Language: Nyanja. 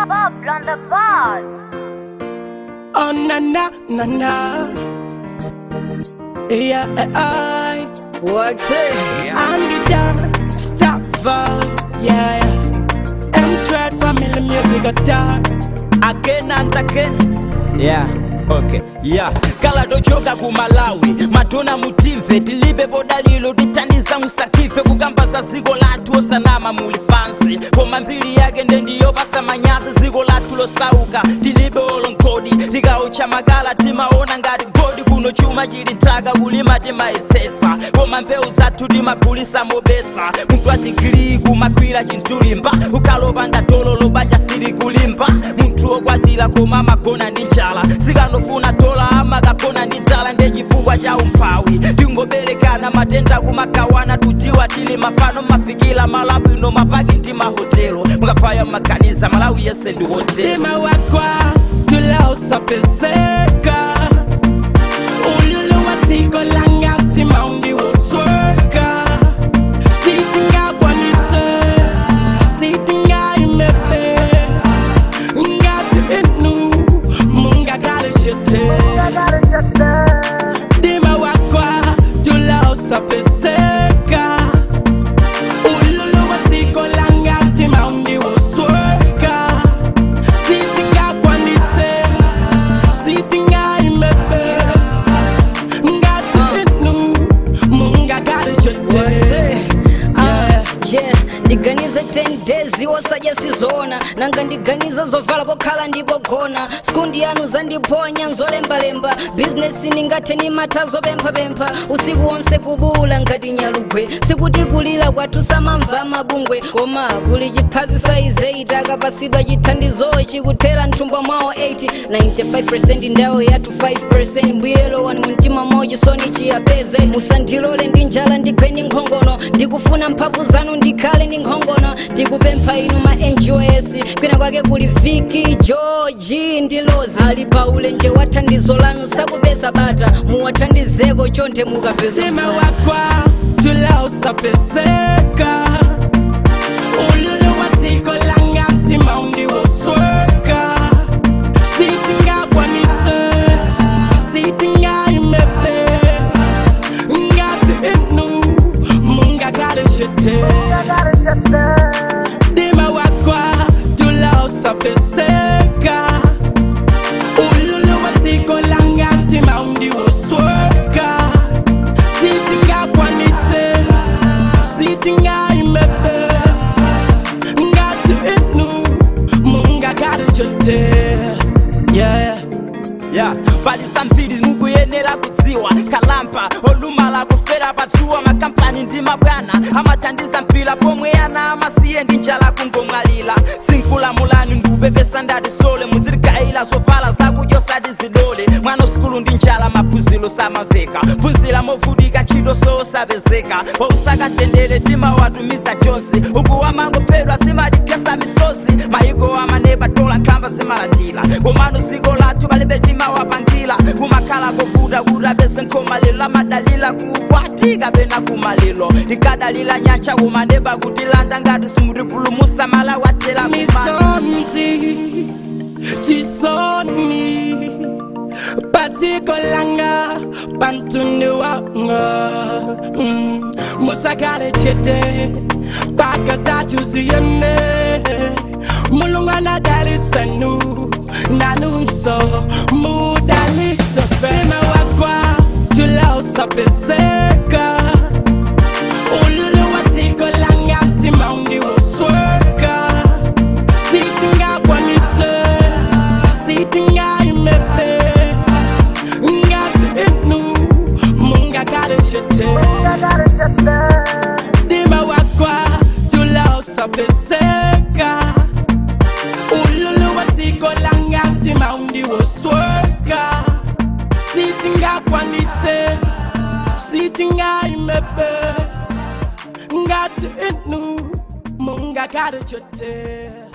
Bob on the ball. Oh na na na na. Yeah, I. What's it? Andy John, stop for yeah. M Trade Family Music Guitar. again and again yeah okay yeah kala tochoka ku malawi matona mutimve tilibe bodalilo titandiza musakife kukamba za ziko lathu osanama muli fansi koma mbiri yake ndendiyopasa manyazi ziko lathu losauka tilibe olonkodi tikaucha makala timaona ngati godi kuno chuma chili nthaka kulima timayesetsa koma mbewu zathu timagulisa mobetsa munthu atigiri kumakwira chintulimba ukhalopanda tolo lobanja sili kulimba munthu okwatira koma amagona ndi njala sikanofuna tola amakagona ndi njala nde chifukwa cha umphawi tingoberekana matenda kumagawana tudziwa tili mafano mafikira malabwino mapaki ndi mahotelo mukafaya mmaganiza malawi yese ndi hotelo Sima wakwa tulausa peseka. Ululu watiko langa timaundi usweka. Sitinga kwanise, sitinga imepe. Ngati inu, munga kale shete. Dima wakwa tulausa peseka. Ululu watiko langa timaundi usweka. Sitinga kwanise, sitinga imepe. Ngati inu, munga kale What's shete. it? Ah, yeah ndiganize 10 days wosadya sizona nanga ndiganiza zovala pokhala ndipogona skundi yanu zandiponya nzolembalemba bizinesi ningathe nimata zopemphapempha usiku wonse kubula ngati nyalugwe sikuti kulira kwathu samamva mabungwe koma kuli chiphazi saize itakapasidwa chithandizo chikuthera mthumba mwawo 80 95 ndawo yathu 5 mbuyelo wani mumtima mwawo chisoni chiyapeze musandilole ndi njala ndigwe nkhongono ndikufuna mphamvu zanu ndikhale ndi nkhongono ndikupempha inu ma ngos kwina kwake kuli viki georgi ndi lozi ali pa ulenje wa thandizo lanu sakupeza bata muwathandizeko chonde mukapeza Sima wakwa tulausa peseka. Ululu watiko langa timaundi usweka. Sitinga kwanise, sitinga imepe. Ngati inu, munga kale shete. Dima wakwa tulausa peseka. Ululu watiko langa timaundi usweka. Sitinga kwanise, sitinga imepe. Ngati inu, munga kale shete. Yeah. yeah pali zambiri mukuyenera kudziwa kalampa olumala kufera patsuwa makampani ndi mabwana amathandiza mpira pomwe ana amasiye ndi njala kungomwalira sinkulamulani ndikupepesa ndati sole muzirikayira zovala zakudya osati zidole mwana usukulu ndi njala maphunziro samamveka phunzira movutika ntchito sosapezeka wausakatendere timawatumiza chonse uku wamangophedwa zimatigesa misozi mayiko amaneba tola khamba zimalandira komano ziko lathu palibe timawapangira kumakhala kovuta kuti apeze nkhomaliro amadalira kupwatika pena kumaliro tikadalira nyanja kumaneba kutilanda ngati simutipulumusa mala watera kumalo misonzi chisoni patiko langa pantunu wanga mm. musakale chete paka zatuziyene mulungu anadalisanu nanunso mudaliso fema wakwa tulausapeseka ululu watiko langa timaundi usweka sitinga kwanise sitinga imepe ngati inu munga kale shete dima wakwa tulausapeseka ululu watiko langa timaundi usweka sitinga kwanise sitinga imepe ngati inu munga kale shete